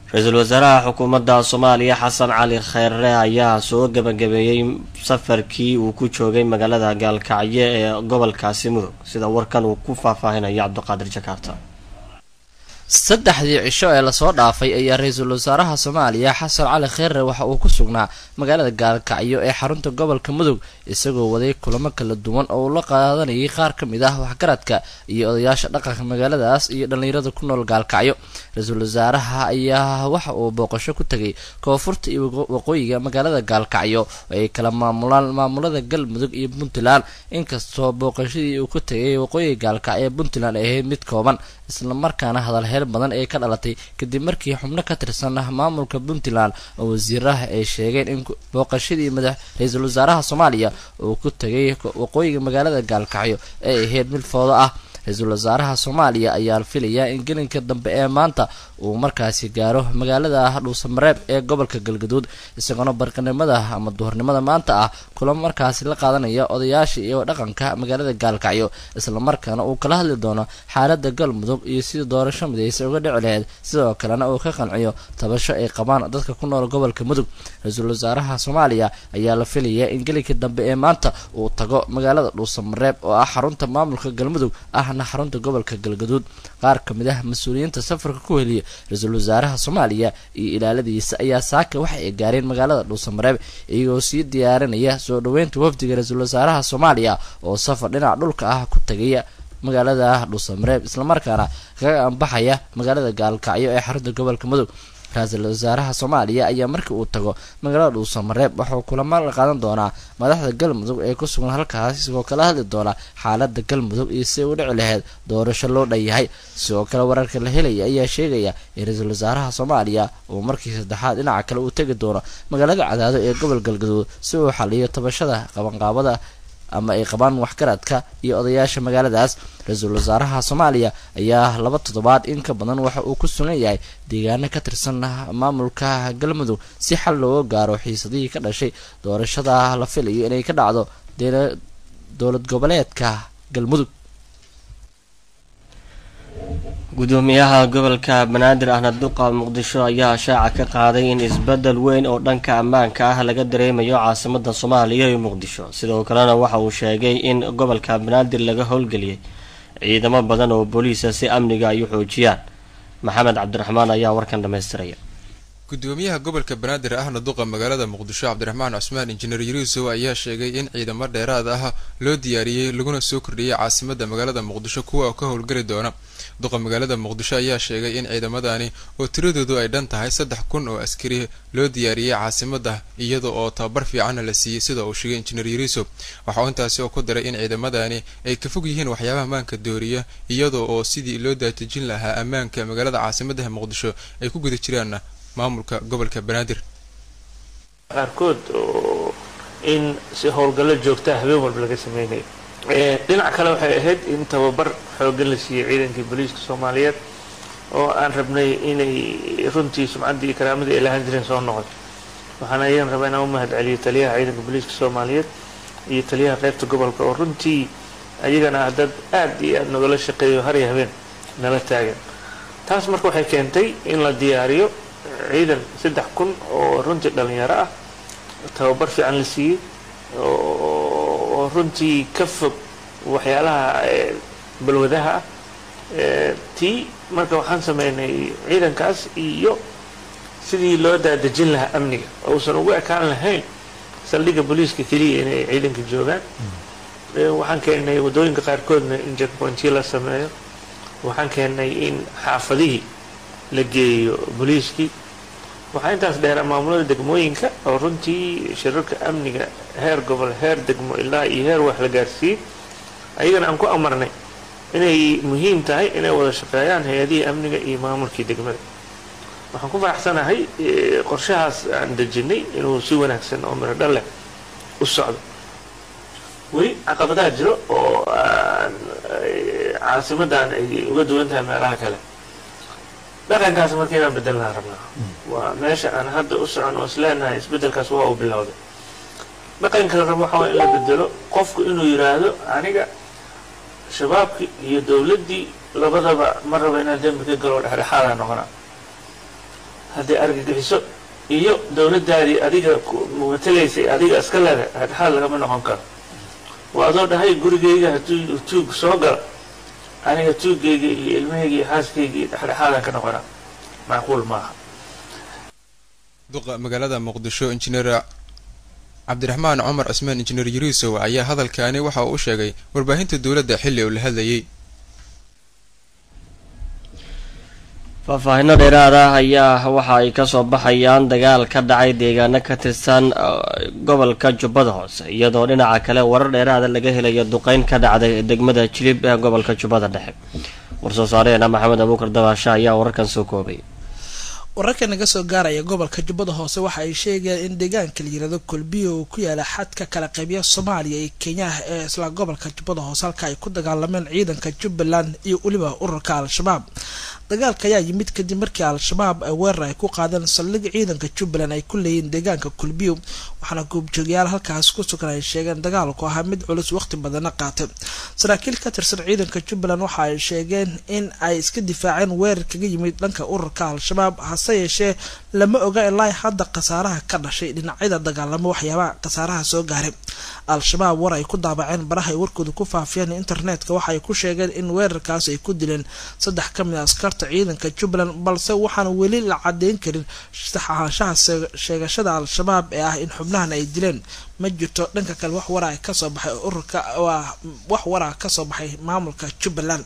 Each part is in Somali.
ra-iisul wasaaraha xukuumadda soomaaliya xasan cali kheyre ayaa soo gebagabeeyey safarkii uu ku joogay magaalada gaalkacyo ee gobolkaasi mudug sida warkan uu ku faahfaahinayo cabdiqaadir jakaarta saddexdii cisho ee lasoo dhaafay ayaa ra-iisul wasaaraha soomaaliya xasan cali kheyre waxa uu ku sugnaa magaalada gaalkacyo ee xarunta gobolka mudug isagoo waday kulamo kala duwan oo uu la qaadanayay qaar ka mid ah waxgaradka iyo odayaasha dhaqanka magaaladaas iyo dhallinyarada ku nool gaalkacyo ra-iisul wasaaraha ayaa waxa uu booqasho ku tegay koonfurta iyo waqooyiga magaalada gaalkacyo oo ay kala maamulaan maamulada galmudug iyo puntland inkastoo booqashadii uu ku tegay waqooyiga gaalkacyo ee puntland ay ahayd mid kooban islamarkaana hadalheer badan ee ka dhalatay kadib markii xubno ka tirsan maamulka puntland oo wasiiraha ay sheegeen in booqashadii madax ra-iisul wasaaraha soomaaliya uu ku tegay waqooyiga magaalada gaalkacyo ay ahayd mid foodo ah ra-iisul wasaaraha soomaaliya ayaa filayaa in gelinka dambe ee maanta uu markaasi gaaro magaalada dhuusamareeb ee gobolka galgaduud isagoona barqanimada ama duhurnimada maanta ah kula markaasi la qaadanaya odayaasha iyo dhaqanka magaalada gaalkacyo islamarkaana uu kala hadli doono xaalada galmudug iyo sidii doorasho midaysa uga dhici laheyd sidoo kalena uu ka qanciyo tabasho ay qabaan dadka ku nool gobolka mudug ra-iisul wasaaraha soomaaliya ayaa la filayaa in gelinka dambe ee maanta uu tago magaalada dhuusamareeb oo ah xarunta maamulka galmudug ahna xarunta gobolka galgaduud qaar ka mid ah mas-uuliyiinta safarka ku heliya ra-iisul wasaaraha soomaaliya iyo ilaaladiisa ayaa saaka waxa ay gaareen magaalada dhuusamareeb iyagoo sii diyaarinaya soo dhoweynta wafdiga ra-iisul wasaaraha soomaaliya oo safar dhinaca dhulka ah ku tagaya magaalada dhuusamareeb islamarkaana kaga ambaxaya magaalada gaalkacyo ee xarunta gobolka mudug ra-iisul wasaaraha soomaaliya ayaa markii uu tago magaalada dhuusamareeb waxuu kulamo la qaadan doonaa madaxda galmudug ee ku sugan halkaas isagoo kala hadli doona xaalada galmudug iyo si u dhici laheyd doorasho loo dhan yahay sidoo kale wararka la helaya ayaa sheegaya in ra-iisul wasaaraha soomaaliya uu markii saddexaad dhinaca kale uu tegi doono magaalada cadaado ee gobol galgaduud si uu xaliyo tabashada qabanqaabada ama ay qabaan waxgaradka iyo odayaasha magaaladaas ra-iisul wasaaraha soomaaliya ayaa laba toddobaad in ka badan waxa uu ku sugan yahay deegaano ka tirsan maamulka galmudug si xal looga gaaro xiisadihii ka dhashay doorashada la filayo inay ka dhacdo dowlad goboleedka galmudug gudoomiyaha gobolka banaadir ahna duqa muqdisho ayaa shaaca ka qaaday in isbedel weyn oo dhanka ammaanka ah laga dareemayo caasimada soomaaliya ee muqdisho sidoo kalena waxa uu sheegay in gobolka banaadir laga howlgeliyay ciidamo badan oo booliisa si amniga ay u xoojiyaan maxamed cabdiraxmaan ayaa warkan dhamaystiraya gudoomiyaha gobolka banaadir ahna duqa magaalada muqdisho cabdiraxmaan cusmaan injineer yuruusow ayaa sheegay in ciidamo dheeraad ah loo diyaariyey laguna soo kordhiyey caasimada magaalada muqdisho kuwa ka howlgeli doona duqa magaalada muqdisho ayaa sheegay in ciidamadani oo tiradoodu ay dhan tahay saddex kun oo askari loo diyaariyey caasimada iyada oo tababar fiicanna la siiyey sida uu sheegay injineer yuruusow waxa uu intaasi oo ku daray in ciidamadani ay ka fog yihiin waxyaabaha ammaanka dooriya iyada oo sidii loo daatejin lahaa ammaanka magaalada caasimadaha muqdisho ay ku guda jiraan maamulka gobolka banaadir qaarkood oo in si howlgallo joogtaa habeen walba laga sameynayo dhinac kale waxay ahayd in tababar xoogan la siiyey ciidankii booliiska soomaaliyeed oo aan rabnay inay runtii sumcaddii iyo karaamadii ay lahaan jireen soo noqoto waxaan ayaan rabaa inaan u mahad celiyo taliyaha ciidanka booliiska soomaaliyeed iyo taliyaha qaybta gobolka oo runtii ayagana ah dad aad iyo aad nagala shaqeeyo har iyo habeen nala taagan taas marka waxay keentay in la diyaariyo ciidan saddex kun oo runtii dhalinyaro ah tababar fiican la siiyey oo runtii ka fog waxyaalaha balwadaha ah tii marka waxaan sameynay ciidankaas iyo sidii loo daadejin lahaa amniga ousan ugu ekaan lahayn saldhigga booliiska keliya inay ciidanka joogaan waxaan keennay waddooyinka qaarkoodna in jackpointiyo la sameeyo waxaan keennay in xaafadihii la geeyo booliiskii waxaa intaas dheeraa maamulada degmooyinka oo runtii shirarka amniga heer gobol heer degmo ilaa iyo heer wax la gaarsiiyey ayagana aan ku amarnay inay muhiim tahay inay wada shaqeeyaan hay-adihii amniga iyo maamulkii degmada waxaan ku faraxsanahay qorshahaas aan dejinay inuu si wanaagsan oo miro dhal leh u socdo weli caqabadaha jiro oo caasimadan ay uga duwan tahay meelaha kale dhaqankaas marka inaan bedelnaan rabnaa waa meesha aan hadda u socon oo isleenahay isbedelkaas waa uu bilowday dhaqanka la rabo waxaa waa in la bedelo qofku inuu yidhaahdo aniga shabaabkii iyo dowladdii labadaba ma raba inaan dembi ka galo dhexdhexaadaa noqonaa haddii argagixiso iyo dowladdaadii adiga matalaysay adiga iska leeda dhexdhexaad lagama noqon karo waa adoo dhahay gurigayga hadduu tuug soo gala aniga tuugayga iyo ilmahayga iyo xaaskayga iyo dhexdhexaadaan ka noqonaa macquul maaha duqa magaalada muqdisho injineer cabdiraxmaan cumar cismaan injineer yariisow ayaa hadalkaani waxa uu u sheegay warbaahinta dowladda xilli uu la hadlayay faahfaahino dheeraad ah ayaa waxa ay kasoo baxayaan dagaal ka dhacay deegaano ka tirsan gobolka jubbada hoose iyadoo dhinaca kale warar dheeraada laga helayo duqeyn ka dhacday degmada jilib ee gobolka jubbada dhexe war-soo saareena maxamed abuukar dabaasha ayaa wararkan soo koobay wararka naga soo gaaraya gobolka jubbada hoose waxa ay sheegayaan in deegaanka la yirahdo kolbiyo uu ku yaala xadka kala qaybiya soomaaliya iyo kenya ee isla gobolka jubbada hoose halka ay ku dagaalameen ciidanka jubbaland iyo weliba ururka al-shabaab dagaalka ayaa yimid kadib markii al-shabaab ay weerar ay ku qaadeen saldhig ciidanka jubbaland ay ku leeyiin deegaanka kulbiyo waxaana goobjoogayaal halkaas ku sugan ay sheegeen dagaalku ahaa mid culus waqti badana qaatay saraakiil ka tirsan ciidanka jubbaland waxa ay sheegeen in ay iska difaaceen weerar kaga yimid dhanka ururka al-shabaab hase yeeshee lama oga ilaa hadda khasaaraha ka dhashay dhinacyada dagaalamo waxyaabaha khasaaraha soo gaaray al-shabaab war ay ku daabaceen baraha ay warkooda ku faafiyeen internetka waxa ay ku sheegeen in weerarkaas ay ku dileen saddex ka mid a askarta ciidanka jubbaland balse waxaana weli la cadeyn karin sax ahaanshaha sheegashada al-shabaab ee ah in xubnahan ay dileen ma jirto dhanka kale wax waraa kasoo baxay ururka wax waraa kasoo baxay maamulka jubbaland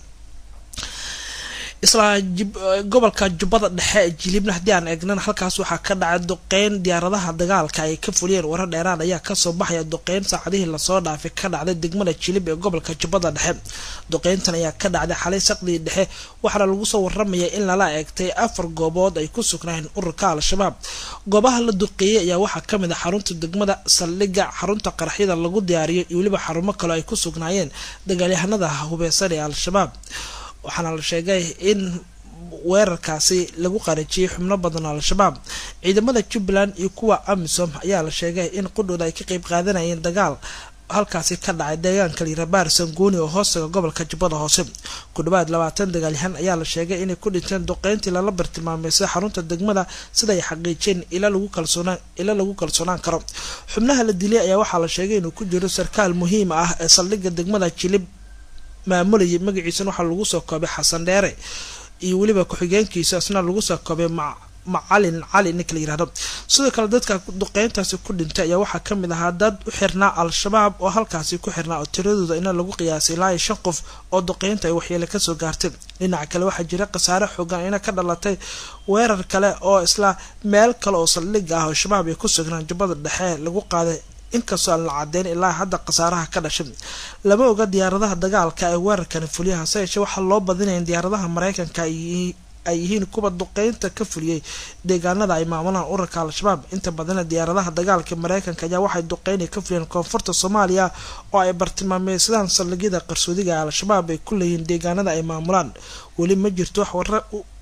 isla gobolka jubbada dhexe ee jilibna haddii aan eegnan halkaas waxaa ka dhacay duqeyn diyaaradaha dagaalka ay ka fuliyeen warar dheeraan ayaa kasoo baxaya duqeyn saacadihii lasoo dhaafay ka dhacday degmada jilib ee gobolka jubbada dhexe duqeyntan ayaa ka dhacday xalay saqdii dhexe waxaana lagu soo waramaya in lala eegtay afar goobood ay ku sugnaayeen ururka al-shabaab goobaha la duqeeyey ayaa waxaa kamid a xarunta degmada saldhiga xarunta qaraxyada lagu diyaariyo iyo weliba xarumo kale ay ku sugnaayeen dagaalyahanada hubeysan ee al-shabaab waxaana la sheegay in weerarkaasi lagu qarijiyay xubno badan al-shabaab ciidamada jubbaland iyo kuwa amisom ayaa la sheegay in qudhooda ay ka qeyb qaadanayeen dagaal halkaasi ka dhacay deegaanka lirabaar sangooni oo hoostaga gobolka jubbada hoose ku dhawaad labaatan dagaalyahan ayaa la sheegay inay ku dhinteen duqeyntii lala bartilmaameysay xarunta degmada sida ay xaqiijeen ila lagu kalsoonaan ila lagu kalsoonaan karo xubnaha la dilay ayaa waxaa la sheegay inuu ku jiro sarkaal muhiim ah ee saldhigga degmada jilib maamulayay magaciisana waxaa lagu soo koobay xasan dheere iyo weliba ku-xigeenkiisa isna lagu soo koobay macalin cali ninka la yirahdo sidoo kale dadka duqeyntaasi ku dhintay ayaa waxaa kamid ahaa dad u xirnaa al-shabaab oo halkaasi ku xirnaa oo tiradooda ina lagu qiyaasay ilaa iyo shan qof oo duqeynta ay waxyeele kasoo gaartay dhinaca kale waxaa jira khasaare xoogan ina ka dhalatay weerar kale oo isla meel kale oo saldhiga ah oo shabaab ay ku sugnaan jubbada dhexe lagu qaaday inkastoo aan la cadeyn ilaa hadda khasaaraha ka dhashay lama oga diyaaradaha dagaalka ee weerarkani fuliya hase yeeshee waxaa loo badinaya in diyaaradaha mareykanka ay yihiin kuwa duqeynta ka fuliyey deegaanada ay maamulaan ururka al-shabaab inta badana diyaaradaha dagaalka mareykanka ayaa waxay duqeynay ka fuliyeen koonfurta soomaaliya oo ay bartilmaameysadaan saldhigyada qarsoodiga ee al-shabaab ay ku leeyihiin deegaanada ay maamulaan weli ma jirto wax wara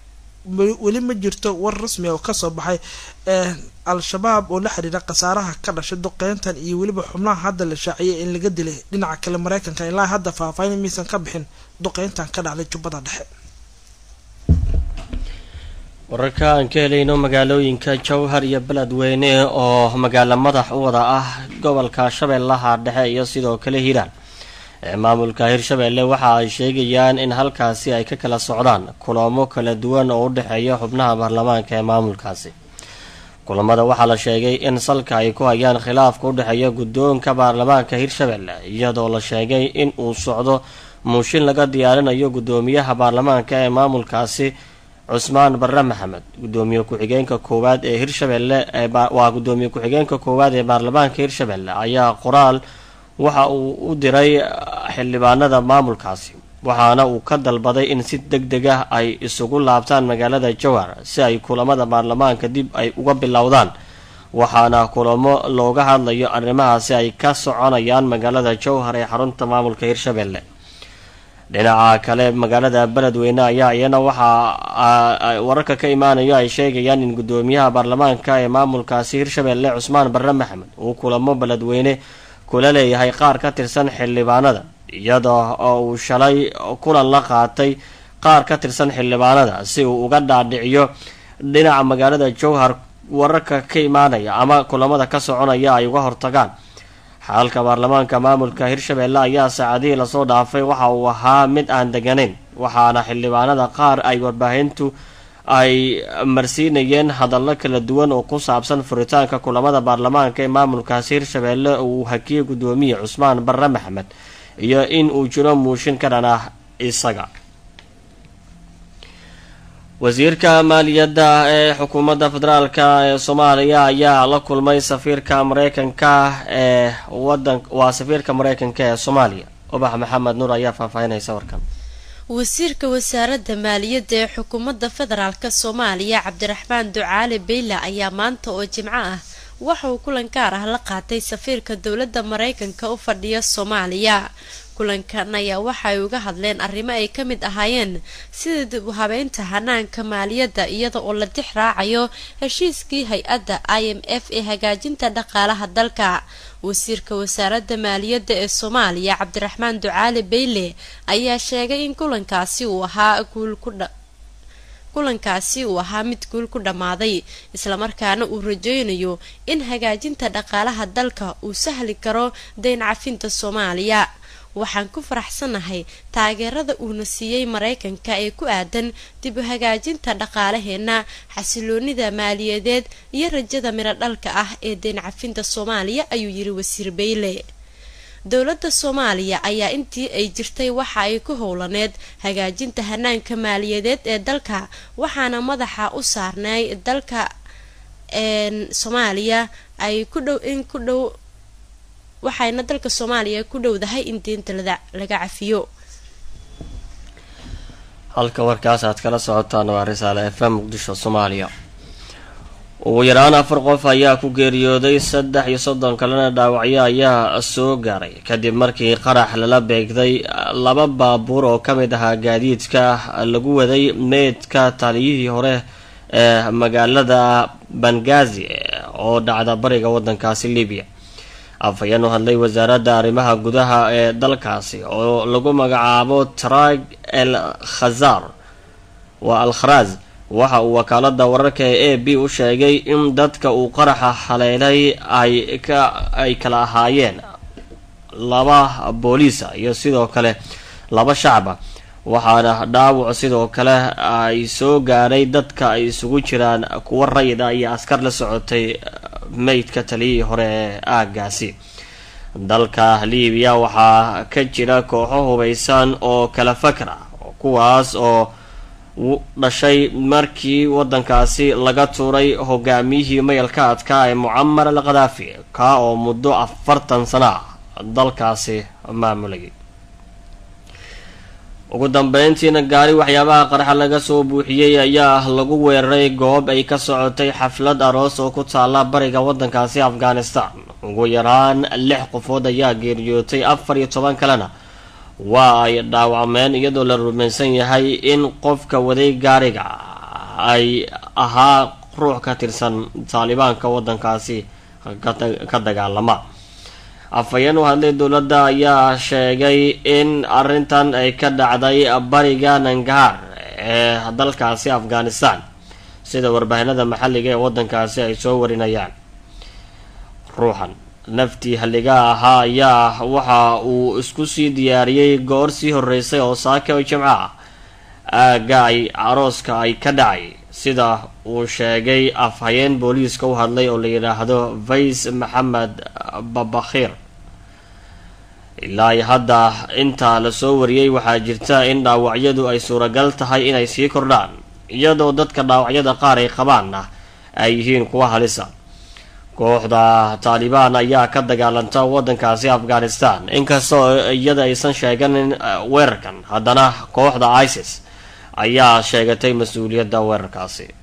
weli ma jirto war rasmi oo kasoo baxay ee al-shabaab oo la xiriira khasaaraha ka dhashay duqeyntan iyo weliba xubnaha hadda la shaaciyay in laga dilay dhinaca kale mareykanka ilaa hadda faahfaahin miisan ka bixin duqeyntan ka dhacday jubbada dhexe wararka aan ka helayno magaalooyinka jowhar iyo beledweyne oo magaalo madax u wada ah gobolka shabeellaha dhexe iyo sidoo kale hiiraan ee maamulka hirshabeelle waxa ay sheegayaan in halkaasi ay ka kala socdaan kulamo kala duwan oo u dhexeeya xubnaha baarlamaanka ee maamulkaasi kulamada waxaa la sheegay in salka ay ku hayaan khilaafka u dhexeeya guddoonka baarlamaanka hirshabeelle iyadoo la sheegay in uu socdo muushin laga diyaarinayo guddoomiyaha baarlamaanka ee maamulkaasi cusmaan barre maxamed gudoomiye ku-xigeenka koowaad ee hirshabeelle waa gudoomiye ku-xigeenka koowaad ee baarlamaanka hirshabeelle ayaa qoraal waxa uu u diray xildhibaanada maamulkaasi waxaana uu ka dalbaday in si deg deg ah ay isugu laabtaan magaalada jowhar si ay kulamada baarlamaanka dib ay uga bilowdaan waxaana kulamo looga hadlayo arrimahaasi ay ka soconayaan magaalada jowhar ee xarunta maamulka hirshabeelle dhinaca kale magaalada beledweyne ayaa iyana waxaa wararka ka imaanayo ay sheegayaan in gudoomiyaha baarlamaanka ee maamulkaasi hirshabeelle cusmaan barre maxamed uu kulamo beledweyne kula leeyahay qaar ka tirsan xildhibaanada iyada oo uu shalay kulan la qaatay qaar ka tirsan xildhibaanada si uu uga dhaadhiciyo dhinaca magaalada jowhar wararka ka imaanaya ama kulamada ka soconaya ay uga hortagaan xaalka baarlamaanka maamulka hirshabelle ayaa saacadihii lasoo dhaafay waxa uu ahaa mid aan deganayn waxaana xildhibaanada qaar ay warbaahintu ay marsiinayeen hadallo kala duwan oo ku saabsan furitaanka kulamada baarlamaanka ee maamulkaasi hirshabelle uu hakiyey guddoomiye cusmaan barre maxmed iyo in uu jiro muushin ka dhan ah isaga wasiirka maaliyadda ee xukuumadda federaalka ee soomaaliya ayaa la kulmay safiirka mareykanka ee wadan waa safiirka mareykanka ee soomaaliya ubax maxamed nuur ayaa faahfaahinaysa warkan wasiirka wasaaradda maaliyadda ee xukuumadda federaalk soomaaliya cabdiraxmaan ducaale beyle ayaa maanta oo jimco ah waxa uu kulan gaar ah la qaatay safiirka dowladda mareykanka u fadhiya soomaaliya kulankan ayaa waxa ay uga hadleen arrimo ay ka mid ahaayeen sida dib u habeynta hanaanka maaliyadda iyada oo la dix raacayo heshiiskii hay-adda i m f ee hagaajinta dhaqaalaha dalka wasiirka wasaaradda maaliyadda ee soomaaliya cabdiraxmaan ducaale beyle ayaa sheegay in kulankaasi uu ahaa guul ku dha kulankaasi uu ahaa mid guul ku dhammaaday islamarkaana uu rajeynayo in hagaajinta dhaqaalaha dalka uu sahli karo dayn cafinta soomaaliya waxaan ku faraxsanahay taageerada uuna siiyey mareykanka ee ku aadan dib u hagaajinta dhaqaalaheena xasiloonida maaliyadeed iyo rajada midho dhalka ah ee dayn cafinta soomaaliya ayuu yiri wasiir beyle dowladda soomaaliya ayaa intii ay jirtay waxa ay ku howlaneed hagaajinta hanaanka maaliyadeed ee dalka waxaana madaxa u saarnay dalka soomaaliya ay ku dhow in ku dhow waxayna dalka soomaaliya ku dhowdahay in deynta laga cafiyo halka warkaas aad kala socotaan waa risaale f m muqdisho soomaaliya ugu yaraan afar qof ayaa ku geeriyooday saddex iyo soddon kalena dhaawacyo ayaa soo gaaray kadib markii qarax lala beegday laba baabuur oo ka mid ahaa gaadiidka lagu waday meydka taliyihii hore ee magaalada bangazi oo dhacda bariga wadankaasi libiya afhayeen u hadlay wasaaradda arrimaha gudaha ee dalkaasi oo lagu magacaabo trag el khazar waa al kharaaz waxa uu wakaalada wararka ee a b u sheegay in dadka uu qaraxa haleelay ay ka ay kala ahaayeen laba booliisa iyo sidoo kale laba shacba waxaana dhaawac sidoo kale ay soo gaadhay dadka ay isugu jiraan kuwa rayid ah iyo askar la socotay meydka taliyihii hore ee aagaasi dalka libiya waxaa ka jira kooxo hubeysan oo kala fakra kuwaas oo dhashay markii wadankaasi laga tuuray hogaamiyihii mayalka adkaa ee mucamar al khadaafi kaa oo muddo afartan sano ah dalkaasi maamulayay ugu dambeyntiina gaari waxyaabaha qarxa laga soo buuxiyey ayaa lagu weeraray goob ay ka socotay xaflad aroos oo ku taala bariga wadankaasi afghanistan ugu yaraan lix qofood ayaa geeriyootay afar iyo toban kalena waa ay dhaawacmeen iyadoo la rumaysan yahay in qofka waday gaariga ay ahaa ruux ka tirsan taalibaanka wadankaasi ka dagaalama afhayeen u hadlay dowladda ayaa sheegay in arrintan ay ka dhacday bariga nangaar ee dalkaasi afghanistan sida warbaahinada maxalliga ee wadankaasi ay soo warinayaan ruuxan naftii halliga ahaa ayaa waxa uu isku sii diyaariyey goor sii horeysay oo saaka oo jimco ah aagga ay arooska ay ka dhacay sida uu sheegay afhayeen booliiska u hadlay oo la yidhaahdo vays maxamed babakhiir ilaa iyo hadda intaa lasoo wariyey waxaa jirta in dhaawacyadu ay suuragal tahay inay sii kordhaan iyadoo dadka dhaawacyada qaar ay qabaanna ay yihiin kuwa halisa kooxda taalibaan ayaa ka dagaalanta wadankaasi afghanistan inkastoo iyada aysan sheeganin weerarkan haddana kooxda isis ayaa sheegatay mas-uuliyadda weerarkaasi